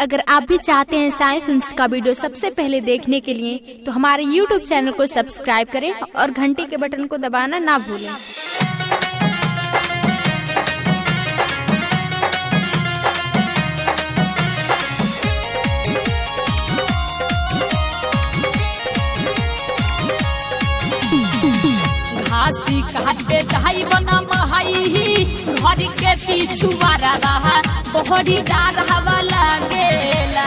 अगर आप भी चाहते हैं साई फिल्म्स का वीडियो सबसे पहले देखने के लिए तो हमारे यूट्यूब चैनल को सब्सक्राइब करें और घंटी के बटन को दबाना ना भूलें घासी काटे जाई बना महाई घर के पीछू रहा बहरी डार हवा लागेला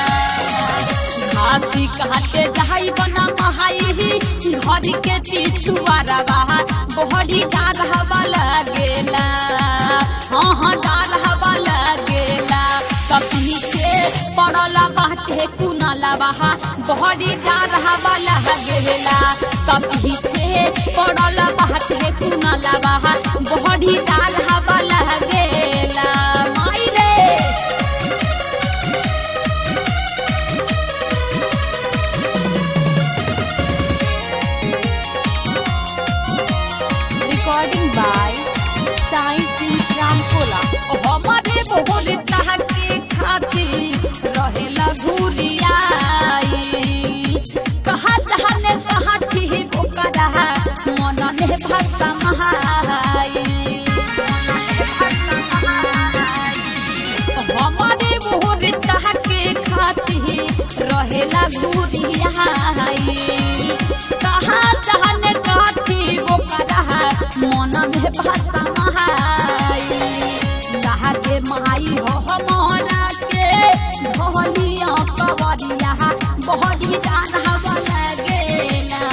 घासी काटे जाई बना महाई घर के पीछू रहा बहरी डार हवा लागेला हाँ हाँ डार हवा लागेला तब पीछे पड़ला बाटे कुनाला बहा बहरी डार हवा लागेला तब पीछे पड़ल बाटे कुनाला बहा बहरी डार हवा लागेला माई रे recording by Sai films Ramkola हमारे बोल के खाती रहेला घुरियाई कहा जहाने कहा ठीक ओकरा मन ने भक्ता महाई हमारे बोल के खाती रहेला घुरियाई कहा जहाने कहा ठीक ओकरा मन में भक्ता महाई कहा के माई हो हमारा के धोलिया कवरिया बहरी जान हवा लगेला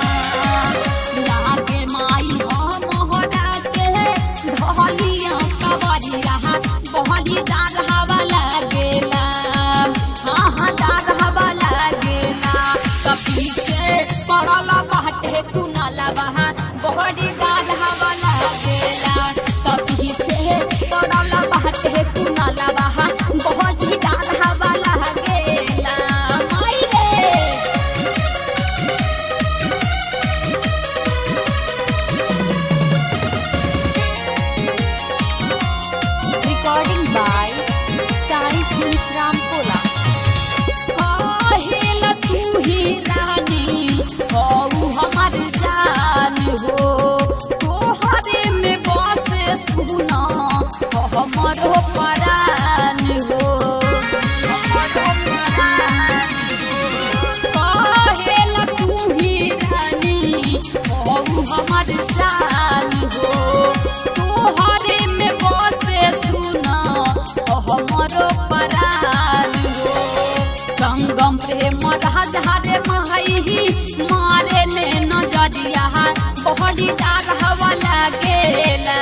लागे माई हो मोहरा के धोलिया कवरिया बहरी जान हवा लगेला हाँ हाँ जान हवा लगेला त पीछे पड़ल बाटे कुनाला बहा बहरी जान हवा लगेला त पीछे पड़ल बाटे कुनाला बहा बहरी जान हवा लगेला माई रे recording by Sai films Ramkola काहेला तू ही रानी हऊ हमार जान हो तोहरे में बसे सुना हमरो परान हो हमरो परान काहेला तू ही रानी हऊ हमार जान हो तोहरे में बसे सुना हमरो परान हो संगम प्रेम राधारे माही मारे ने नजरिया बहरी डार हवा लगेला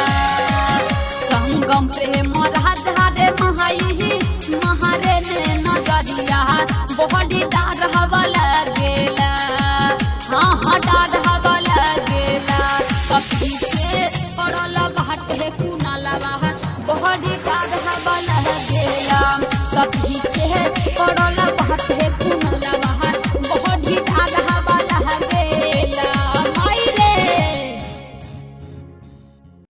संगम प्रेम राधारे माही मारे ने नजरिया बहरी डार हवा लगेला हाँ हाँ डार हवा लगेला तब पीछे पड़ल बाटे कुनाला बहा बहरी डार हवा लगेला तब पीछे पड़ल